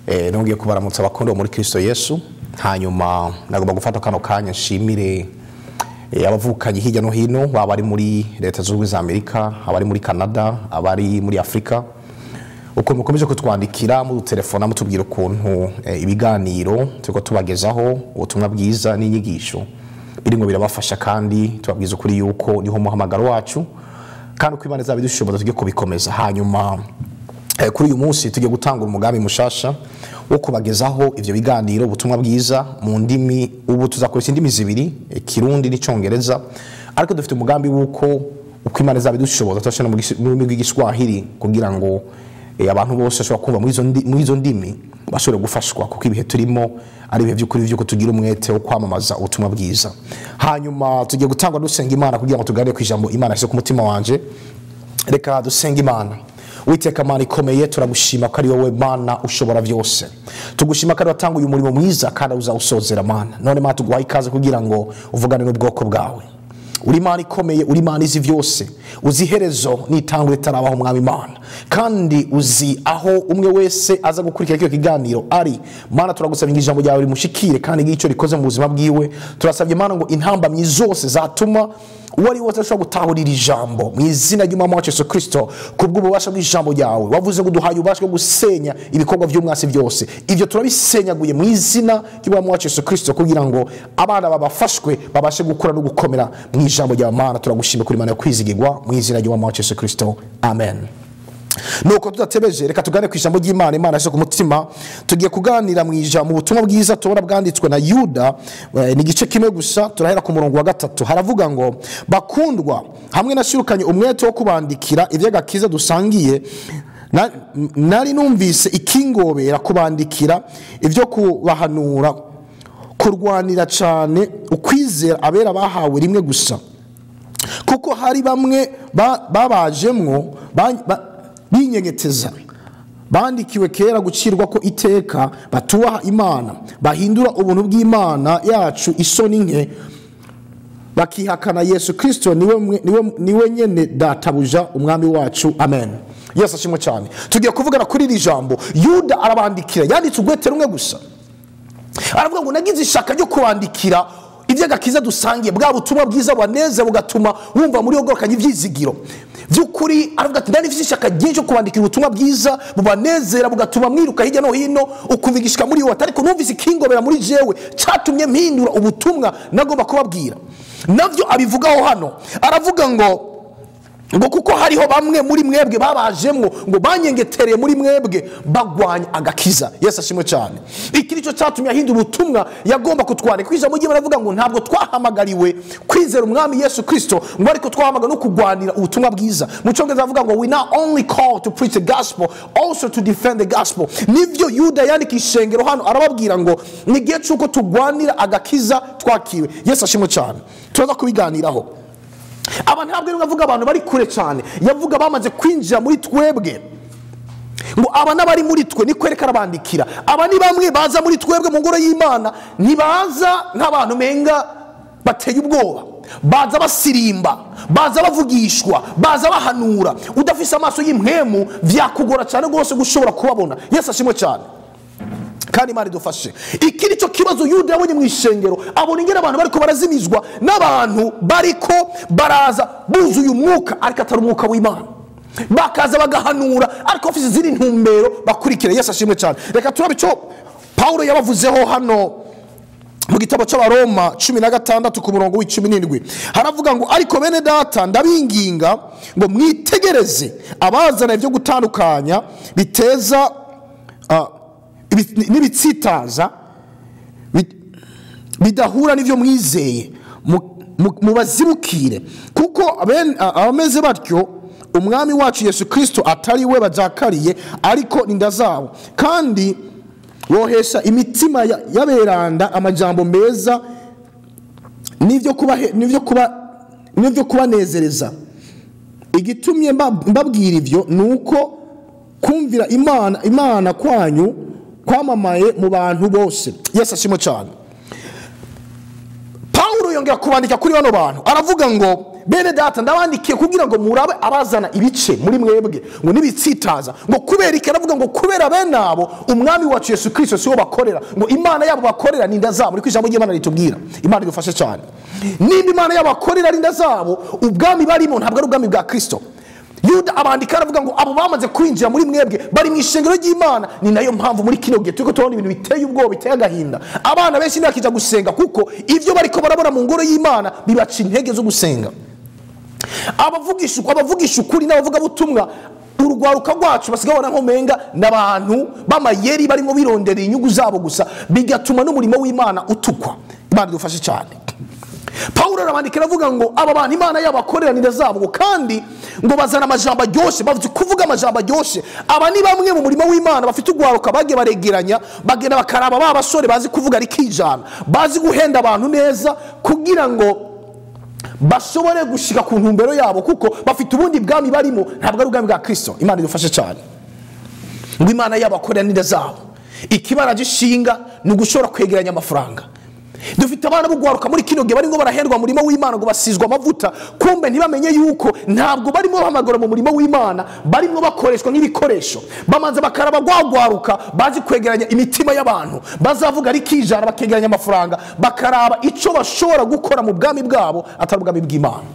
Eh, nongeye kubaramutsa abakundiwe muri kristo yesu hanyuma nagomba gufata kano kanya nshimire eh, abavukanyi hirya no hino baba ari muri leta zunze ubumwe za amerika abari muri canada abari muri afurika ukuntu mukomeje kutwandikira mudutelefona mutubwira ukuntu eh, ibiganiro turiko tubagezaho ubutumwa bwiza n'inyigisho birimo birabafasha kandi tubabwiza ukuri yuko niho muhamagaro wacu kandi uko imana izaba idushoboza tujye kubikomeza hanyuma Eh, kuri uyu munsi tugiye gutanga umugambi mushasha wo kubagezaho ivyo biganiro ubutumwa bwiza mu ndimi ubu tuzakoresha indimi zibiri eh, kirundi n'icongereza ariko dufite umugambi w'uko uko imana izaba idushoboza turashira mu gisi- mu rurimi rw'igiswahili kugira ngo eh, abantu bose bashobora kumva muri izo ndi- muri izo ndimi bashobore gufashwa kuko ibihe turimo ari ibihe by'ukuri vy'uko tugira umwete wo kwamamaza ubutumwa bwiza hanyuma tugiye gutangwa dusenga imana kugira ngo tuganire ku ijambo imana yashyize ku mutima wanje reka dusenga imana witeka mana ikomeye turagushima ko ari wowe mana ushobora byose tugushima ko ari watanguye umurimo mwiza kandi uzawusozera mana none mana tuguhaye ikaze kugira ngo uvugane n'ubwoko bwawe uri imana ikomeye uri imana izi byose uzi iherezo n'itangwa ritarabaho umwami imana kandi uzi aho umwe wese aza gukurikira kino kiganiro ari mana turagusabye ngo ijambo ryawe rimushikire kandi ngicyo rikoze mu buzima bwiwe turasabye mana ngo intambamyi zose zatuma uwo ari we wese ashobora gutahurira ijambo mu izina ry'umwami wacu yesu kirisito ku bw'ububasha bw'ijambo ryawe wavuze ngo duhaye ububasha bwo gusenya ibikorwa by'umwasi byose ibyo turabisenyaguye mu izina ry'umwami wacu yesu kirisito kugira ngo abana babafashwe babashe gukura no gukomera mu ijambo rya mana turagushimira kuri mana yo kwizigirwa mu izina ry'umwami wacu yesu kirisito amen nuko tudatebeje reka tugane ku ijambo ry'imana imana yashyize ku mutima tugiye kuganira mu ijambo mu butumwa bwiza tubona bwanditswe na yuda eh, ni igice kimwe gusa turahera ku murongo wa gatatu haravuga ngo bakundwa hamwe nashirukanye umwete wo kubandikira iby'agakiza dusangiye na- nari numvise ikingobera kubandikira ibyo kubahanura kurwanira cyane ukwizera abera bahawe rimwe gusa kuko hari bamwe ba- babajemwo ba- ba- binyegeteza bandikiwe kera gucirwa ko iteka batubaha imana bahindura ubuntu bw'imana yacu isoni nke bakihakana yesu kirisito niwe, mwe- niwe, niwe nyene databuja umwami wacu amen yesu ashimwe cyane tugiye kuvugana kuri iri jambo yuda arabandikira yanditse urwete rumwe gusa aravuga ngo nagize ishaka ryo kubandikira iby'agakiza dusangiye bwa butumwa bwiza bubaneza bugatuma wumva muri yogorokanye ibyizigiro by'ukuri aravuga ati nari mfite ishaka ryinshi ryo kubandikira ubutumwa bwiza bubanezera bugatuma mwiruka hirya no hino ukumva igishika muri wowe ariko numvise ikingobera muri jewe cyatumye mpindura ubutumwa nagomba kubabwira nabyo abivugaho hano aravuga ngo ngo kuko hariho bamwe muri mwebwe babajemwo ngo banyengetereye muri mwebwe bagwanya agakiza yesu ashimwe cyane iki nicyo cyatumye ahindura ubutumwa yagomba kutwandika ku ijambo ry'imana avuga ngo ntabwo twahamagariwe kwizera umwami yesu kirisito ngo ariko twahamagara no kurwanira ubutumwa bwiza mu cyongereza avuga ngo we not only call to preach the gospel also to defend the gospel nibyo yuda yandika ishengero hano arababwira ngo ni igihe cy'uko turwanira agakiza twakiwe yesu ashimwe cyane turaza kubiganiraho aba ntabwo ari avuga abantu bari kure cyane yavuga bamaze kwinjira muri twebwe ngo aba n'abari muri twe ni kwereka arabandikira aba ni bamwe baza muri twebwe mu ngoro y'imana ntibaza nk'abantu menga bateye ubwoba baza basirimba baza bavugishwa baza bahanura udafise amaso y'impwemu byakugora cyane rwose gushobora kubabona yesu ashimwe cyane kandi imana idufashe iki ni cyo kibazo yuda yabonye mu ishengero abona ingene abantu bariko barazimizwa n'abantu bariko baraza buzuye umwuka ariko atari umwuka w'imana bakaza bagahanura ariko bafite izindi ntumbero bakurikira yesu ashimwe cyane reka turabe icyo pawulo yabavuzeho hano mu gitabo cy'abaroma cumi na gatandatu ku murongo w'icumi n'indwi haravuga ngo ariko bene data ndabinginga ngo mwitegereze abazana ibyo gutandukanya biteza ah, ibi- n'ibitsitaza bi- bidahura n'ibyo mwizeye mu- mu- mubazibukire kuko aben- a- abameze batyo umwami wacu yesu kirisito atari we bajakariye ariko inda zabo kandi bohesha imitima ya- y'aberanda amajambo meza n'ibyo kubahe- n'ibyo kuba- n'ibyo kubanezereza igitumye mba- mbabwira ibyo ni uko kumvira imana imana kwanyu kwamamaye mu bantu bose yesu ashimwe cyane pawulo yongera kubandika kuri bano bantu aravuga ngo bene data ndabandikiye kugira ngo murabe abazana ibice muri mwebwe ngo nibitsitaza ngo kubera iki aravuga ngo kubera bene abo umwami wacu yesu kirisito siwo bakorera ngo imana yabo bakorera ni inda zabo niko ijambo ry'imana ritubwira imana idufashe cyane nimba imana yabo bakorera ari inda zabo ubwami barimo ntabwo ari ubwami bwa kirisito yuda abandika aravuga ngo abo bamaze kwinjira muri mwebwe bari mu ishengero ry'imana ni nayo mpamvu muri kino gihe turiko turabona ibintu biteye ubwoba biteye agahinda abana benshi ntibakija gusenga kuko ibyo bariko barabona mu ngoro y'imana bibaca intege zo gusenga abavugisha abavugisha ukuri n'abavugabutumwa urwaruka rwacu basigaye babona nk'umenga ni abantu b'amayeri barimo bironderera inyungu zabo gusa bigatuma n'umurimo w'imana utukwa imana idufashe cyane pawulo arabandika aravuga ngo aba bantu imana yabo bakoreranira zabo ngo kandi ngo bazana amajambo aryoshye bavuze kuvuga amajambo aryoshye aba ni bamwe mu murimo w'imana bafite urwaruka bagiye baregeranya bagenda bakaraba ba basore bazi kuvuga rikijana bazi guhenda abantu neza kugira ngo bashobore gushika ku ntumbero yabo kuko bafite ubundi bwami barimo ntabwo ari ubwami bwa kirisito imana idufashe cyane ngo imana yabo akoreranire zabo ikibara gishinga ni ugushobora kwegeranya amafaranga dufite abana b'ugwaruka muri kino gihe barimo barahendwa mu murimo w'imana ngo basizwe amavuta kumbe ntibamenye yuko ntabwo barimo bahamagara mu murimo w'imana barimo bakoreshwa nk'ibikoresho bamanza bakaraba gwagwaruka bazi kwegeranya imitima y'abantu bazavuga rikijana bakegeranya amafaranga bakaraba icyo bashobora gukora mu bwami bwabo atari ubwami bw'imana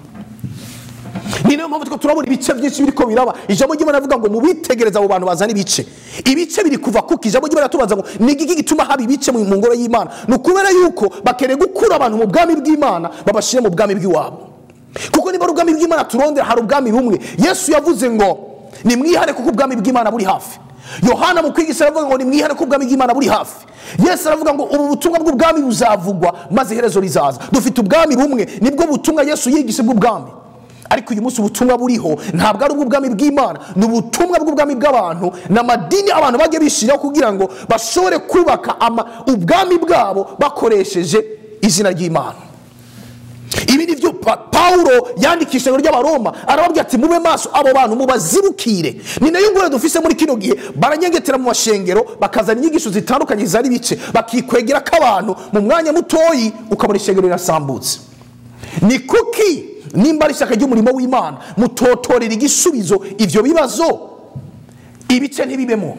ni nayo mpamvu turabona ibice byinshi biriko biraba ijambo ry'imana rivuga ngo mubitegereza abo bantu bazana ibice ibice biri kuva kuko ijambo ry'imana tubaza ngo ni igiki gituma haba ibice mu ngoro y'imana ni ukubera yuko bakeneye gukura abantu mu bwami bw'imana babashyire mu bwami bw'iwabo kuko niba ari ubwami bw'imana turondera hari ubwami bumwe yesu yavuze ngo nimwihare kuko ubwami bw'imana buri hafi yohana mu kwigisha aravuga ngo nimwihare kuko ubwami bw'imana buri hafi yesu aravuga ngo ubu butumwa bw'ubwami buzavugwa maze iherezo rizaza dufite ubwami bumwe nibwo butumwa yesu yigishe bw'ubwami ariko uyu munsi ubutumwa buriho ntabwo ari ubw'ubwami bw'imana ni ubutumwa bw'ubwami bw'abantu ni amadini abantu bajya bishyiraho kugira ngo bashobore kubaka ubwami bwabo bakoresheje izina ry'imana ibi ni byo pawulo yandikisha ry'abaroma arababwira ati mube maso abo bantu mubazibukire ni nayo ngore dufise muri kino gihe baranyengetera mu mashengero bakazana inyigisho zitandukanye zari ibice bakikwegera ko abantu mu mwanya mutoyi ukabona ishengero rirasambutse ni kuki nimba ari ishyaka ry'umurimo w'imana mutotorera igisubizo ibyo bibazo ibice ntibibemo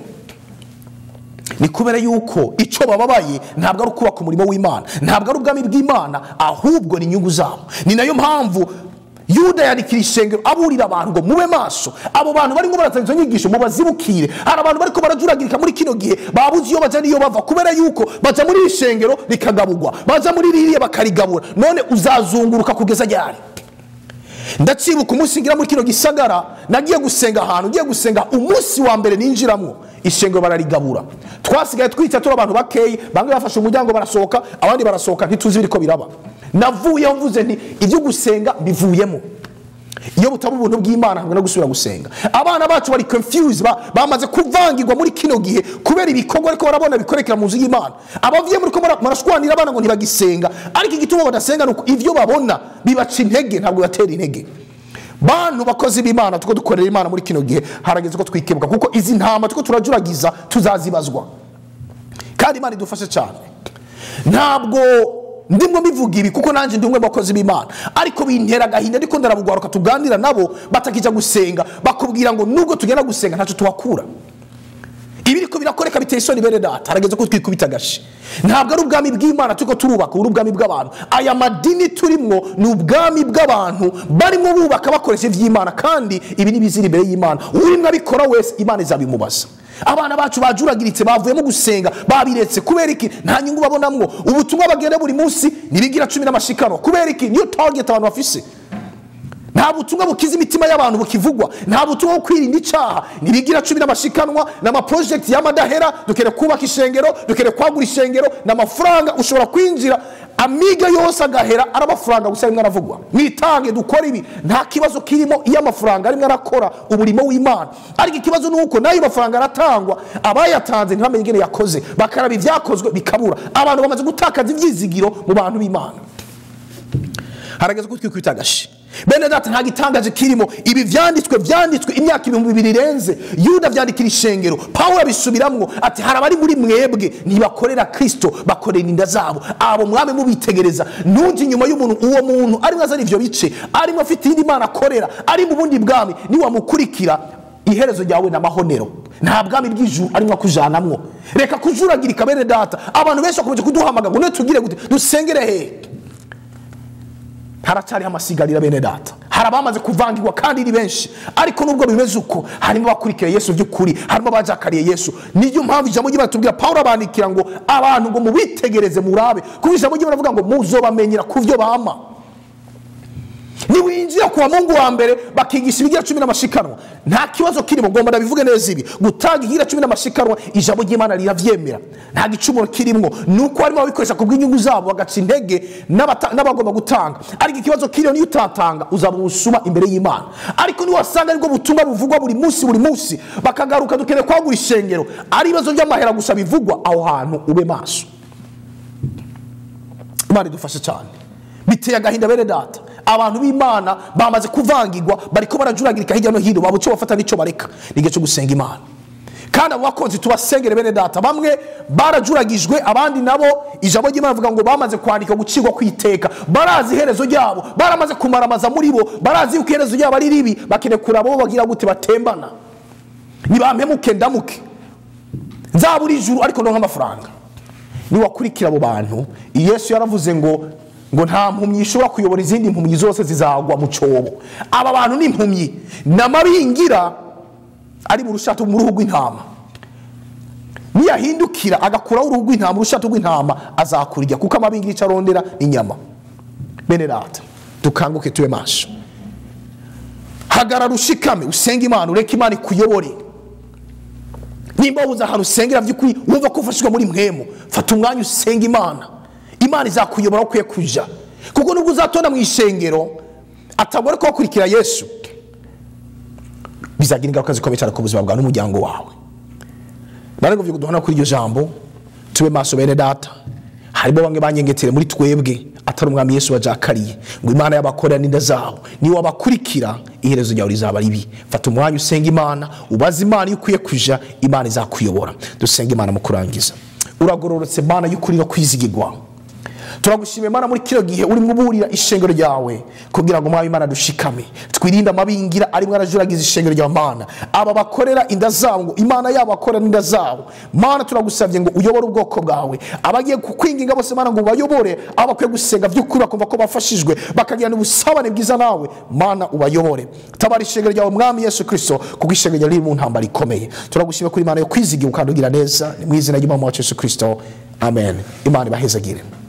ni kubera yuko icyo bababaye ntabwo ari ukubaka umurimo w'imana ntabwo ari ubwami bw'imana ahubwo ni inyungu zabo ni nayo mpamvu yuda yandikira ishengero aburira abantu ngo mube maso abo bantu barimo barazana izo nyigisho mubazibukire hari abantu bariko barajuragirika muri kino gihe babuze iyo baja n'iyo bava kubera yuko baja muri iri shengero rikagabugwa baja muri ririya bakarigabura none uzazunguruka kugeza ryari ndacibuka umunsi ngira muri kino gisagara nagiye gusenga ahantu ugiye gusenga umunsi wa mbere ninjiramo ishengero bararigabura twasigaye twica turi abantu bakeyi bamwe bafashe umuryango barasohoka abandi barasohoka ntituzi ibiriko biraba navuyeho mvuze nti ibyo gusenga bivuyemo iyo butaba ubuntu bw'imana ntabwo no gusubira gusenga abana bacu bari confuse bamaze kuvangirwa muri kino gihe kubera ibikorwa ariko barabona bikorekera mu nzu y'imana abavuye muri ko marashwanira abana ngo ntibagisenga ariko igituma badasenga ni uko ibyo babona bibaca intege ntabwo bibatera intege bantu bakozi b'imana tuko dukorera imana muri kino gihe harageze ko twikebuka kuko izi ntama tuko turajuragiza tuzazibazwa kandi imana idufashe cyane ntabwo ndimwo mbivuga ibi kuko nanjye ndi umwe mu bakozi b'imana ariko bintera agahinda ariko ndarabugwaruka tuganira nabo batakijya gusenga bakubwira ngo nubwo tugenda gusenga ntacyo tuhakura ibiriko birakoreka biteye isoni bene data harageze ko twikubita agashi ntabwo ari ubwami bw'imana turiko turubaka ubu ni ubwami bw'abantu aya madini turimwo ni ubwami bw'abantu barimo bubaka bakoresha iby'imana kandi ibi ni bizira imbere y'imana urimo abikora wese imana izabimubaza abana bacu bajuragiritse bavuyemo gusenga babiretse kubera iki nta nyungu babonamwo ubutumwa bagenda buri munsi ntibigira cumi n'amashikano kubera iki niyo target abantu bafise nta butumwa bukiza imitima y'abantu bukivugwa nta butumwa bwo kwirinda icyaha ntibigira cumi n'amashikanwa n'amaprojegiti y'amadahera dukeneye kubaka ishengero dukeneye kwagura ishengero n'amafaranga ushobora kwinjira amiga yose agahera ari amafaranga gusa rimwe aravugwa mwitange dukora ibi nta kibazo kirimo iyo amafaranga arimo arakora umurimo w'imana ariko ikibazo ni uko n'ayo mafaranga aratangwa abayatanze ntibamenye ingene yakoze bakaraba ibyakozwe bikabura abantu bamaze gutakaza ibyizigiro mu bantu b'imana harageze ko twikwita agashi bene data nta gitangaje kirimo ibi vyanditswe vyanditswe imyaka ibihumbi bibiri irenze yuda vyandikira ishengero pawulo abisubiramwo ati hari abari muri mwebwe ntibakorera kristo bakorera inda zabo abo mwame mubitegereza ntuji inyuma y'umuntu uwo muntu arimwo azana ivyo bice arimwo afite iyindi mana akorera ari mu bundi bwami niwamukurikira iherezo ryawe ni amahonero nta bwami bw'ijuru arimwo akujanamwo reka kujuragirika bene data abantu benshi bakomeje kuduhamagara ngo niwe tugire gute dusengere hehe haracyariho amasigarira bene data hari abamaze kuvangirwa kandi ni benshi ariko nubwo bimeze uko harimo abakurikira yesu by'ukuri harimo abajakariye yesu niyo mpamvu ijambo ry'imana tubwira pawulo abandikira ngo abantu ngo mubitegereze murabe kuko ijambo ry'imana avuga ngo muzobamenyera ku byo bama niwinjira ku bamungu wa mbere bakigisha ibigira cumi n'amashikanwa nta kibazo kirimo ngomba ndabivuge neza ibi gutanga igira cumi n'amashikanwa ijambo ry'imana riravyemera nta gicumuro kirimo ni uko harimo ababikoresha ku bw'inyungu zabo bagaca intege n'abata- n'abagomba gutanga ariko ikibazo kiriyo niyo utatanga uzaba ubusuma imbere y'imana ariko niwasanga aribwo butumwa buvugwa buri munsi buri munsi bakagaruka dukeneye kwagura ishengero ari ibibazo by'amahera gusa bivugwa aho hantu ube maso imana idufashe cyane biteye agahinda bene data abantu b'imana bamaze kuvangirwa bariko barajuragirika hirya no hino babuce bafata n'icyo bareka ni igihe cyo gusenga imana kandi abo bakozi tubasengere bene data bamwe barajuragijwe abandi nabo ijambo ry'imana avuga ngo bamaze kwandika gucirwa kwiteka barazi iherezo ryabo baramaze kumaramaza muri bo barazi yuko iherezo ryabo ari ribi bakeneye kuraba bo bagira gute batembana nibampemuke ndamuke nzabura ijuru ariko ndonka amafaranga niwakurikira abo bantu yesu yaravuze ngo ngo nta mpumyi ishobora kuyobora izindi mpumyi zose zizagwa mu cyobo aba bantu ni impumyi n'amabingira ari mu rushato mu ruhu rw'intama niyahindukira agakuraho uruhu rw'intama urushato rw'intama azakurya kuko amabingira icyo arondera ni inyama bene data dukanguke tube maso hagarara ushikame usenge imana ureke imana ikuyobore nimba wuze ahantu usengera by'ukuri wumva ko ufashijwe muri mwemu fata umwanya usenga imana imana izakuyobora aho ukwiye kuja kuko nubwo uzatonda mu ishengero atagore ko wakurikira yesu bizagira ingaruka zikomeye cyane ku buzima bwawe n'umuryango wawe narego vyo duhana kuri iryo jambo tube maso bene data harimo bamwe banyengetere muri twebwe atari umwami yesu wajakariye ngo imana y'abakorera n'inda zabo niwe wabakurikira iherezo ryawe rizaba ribi fata umwanya usenga imana ubaze imana iyo ukwiye kuja imana izakuyobora dusenga imana mu kurangiza uragororotse mana y'ukuri no kwizigirwa turagushimiye mana muri kino gihe urimo uburira ishengero ryawe kugira ngo mwaba imana dushikame twirinde amabingira arimo arajuragiza ishengero rya mana aba bakorera inda zabo ngo imana yabo akorera inda zabo mana turagusabye ngo uyobore ubwoko bwawe abagiye kukwinginga bose mana ngo ubayobore aho bakwiye gusenga by'ukuri bakumva ko bafashijwe bakagirana ubusabane bwiza nawe mana ubayobore tabara ishengero ryawe mwami yesu kirisito kuko ishengero ryawe riri mu ntambara ikomeye turagushimiye kuri imana yo kwizigira ukandugira neza ni mu izina ry'umwami wacu yesu kirisito amen imana ibahezagire